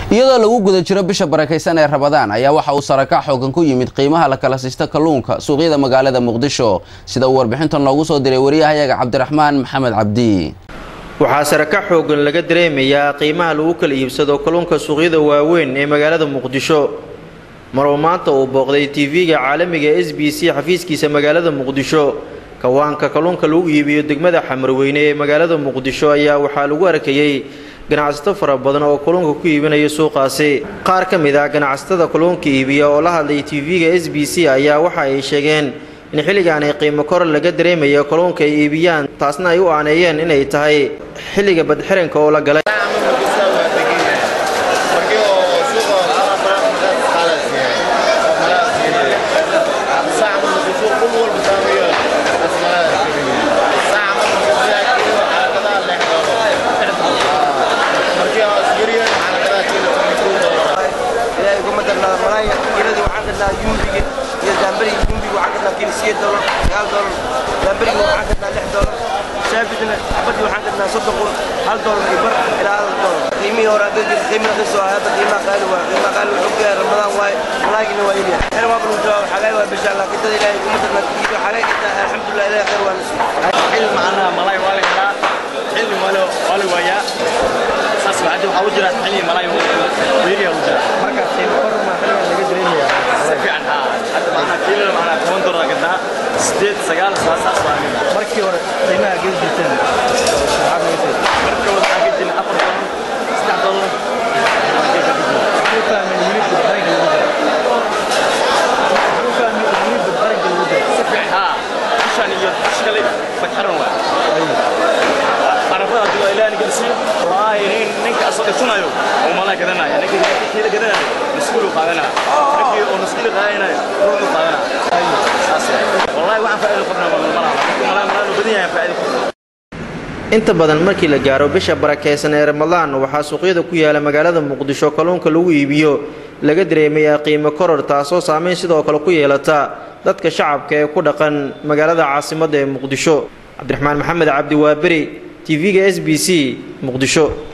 iyadoo lagu guda jiro bisha barakaysan ee rabadaan ayaa waxa uu sarakac xoogan ku yimid qiimaha la kala siista kalluunka suuqyada magaalada muqdisho sida uu warbixinta noogu soo diray wariyahayaga cabdiraxmaan maxamed cabdi waxaa sarakac xoogan laga dareemayaa qiimaha lagu kala iibsado kalluunka suuqyada waaweyn ee magaalada muqdisho maruu maanta uu booqday tv-ga caalamiga s b c xafiiskiisa magaalada muqdisho kawaanka kalluunka lagu iibiyo degmada xamarweyne ee magaalada muqdisho ayaa waxaa lagu arkayey ganacsato fara badan oo kalluunka ku iibinaya suuqaasi qaar ka mid ah ganacsatada kalluunka iibiya oo la hadlay tv-ga s b c ayaa waxa ay sheegeen in xilligan ay qiimo kor laga dareemayo kalluunka ay iibiyaan taasna ay u aaneeyeen inay tahay xilliga badxiranka oo la galay shaafidna xabadii waxaan gadnaa soddon kun hal doolar iyo bar ilaa hal doolar qiimihii hore hadda jir qiimi raqiis oo hadda qiimaha qaali waa qiimaha qaali wuxuu ku yahay ramadaan waaye malaagina waa ilyahay xer waa bal jawaab xagaay waa bisha allah kitada ilaahay kuma darna iyo xagaay inta alxamdulillah ilaahay khayr waa nasi xil macnaha malaay waa la helaa xilli walo waa la waayaa saas waxaa waxaa u jira xilli malaay weeriya u jira marka qiimo kor ma xilligan laga dareemayaa si fiican haa hadda macnaha kiilada macnaha toban doolar gadnaa sideed sagaal saas waa markii hore qiimaha geli jirteen maxaad noqotay marka hore waxaan ka jirnay afar doolar saddex doolar waxaan u fahmay wili badbaranka lagu jiro waxaan u fahmay wili badbaranka lagu jiro si fiican haa bishan iyo bish kale badxaran waa arafada hadii waa ilaahay gelsiyo wallaahi nin ninka asoo dhitunayo oo malaa gadanaya ninka kiila gadanayo maskuulu qaadanaya ninkii oo maskuulu qaadanayo ruuxu qaadanaya saas wallaahi waxaan faa'iido qabnaa malaha malaa malaa badan yahay faa'iido qabnaa inta badan markii la gaaro bisha barakaysan ee ramadaan waxaa suuqyada ku yaala magaalada muqdisho kalluunka lagu iibiyo laga dareemayaa qiimo koror taasoo saameyn sidoo kale ku yeelata dadka shacabka ee ku dhaqan magaalada caasimadda ee muqdisho cabdiraxmaan maxamed cabdi waaberi tv-ga s b c muqdisho